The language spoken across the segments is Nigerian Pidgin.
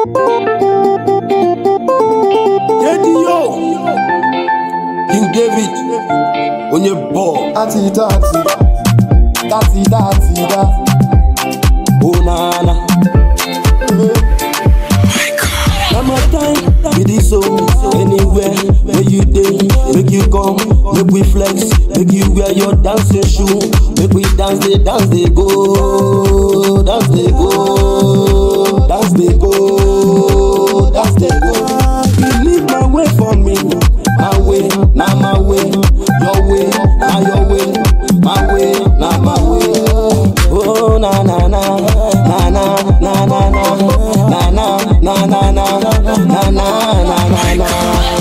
Jedio King David onye bọọlụ Ati dati, dati dati da. onana. Na my time be this so anywhere where you dey make you come make we flex make you wear your dancing shoe make we dance dey dance dey go dance dey go dance dey go dance dey go. You leave my way for me my way na my way your way na your way my way na my way. Oh na na na na na na na na na na na na na na na na na.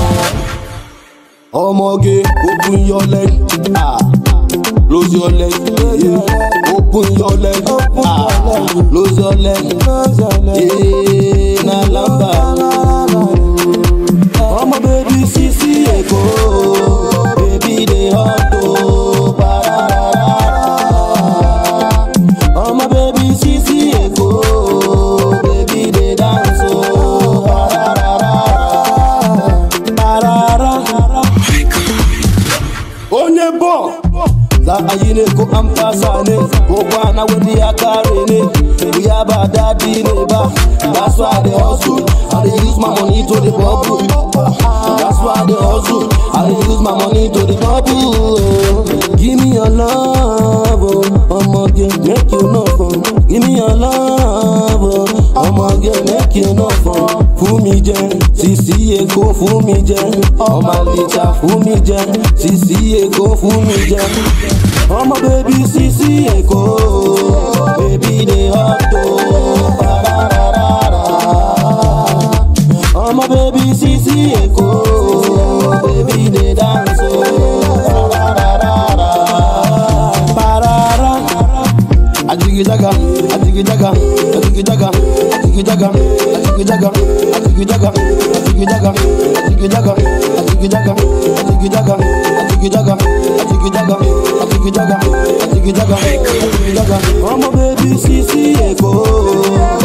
Ọmọge open your leg ah close your leg yeah. open your leg ah close your leg yeah. na lamba. Ọmọ bèbí sisi Èkó bèbí dey hot o pararara. Ọmọ bèbí sisi Èkó bèbí dey dance o pararara. Parara. Onye bọ za a yi ne ko an fasa ne ko kwana wani ya kare ne wuya ba daɗi ne ba that's why I dey hustle I dey use my money to the bubble that's why I dey hustle I dey use my money to the bubble give me your love oh, ọmọge make you no fun give me your love oh, ọmọge make you no fun fún mi jẹ sisi Èkó fún mi jẹ ọmọ àlìjà fún mi jẹ sisi Èkó fún mi jẹ ọmọ bèbí sisi Èkó bèbí dey hot o pararara ọmọ bèbí sisi Èkó bèbí dey dance o pararara parara. Ajigijaga, ajigijaga, ajigijaga, ajigijaga, ajigijaga, ajigijaga, ajigijaga, ajigijaga, ajigijaga, ajigijaga, ajigijaga, ajigijaga, ajigijaga, ajigijaga, ajigijaga. Ọmọ bèbí sisi Èkó.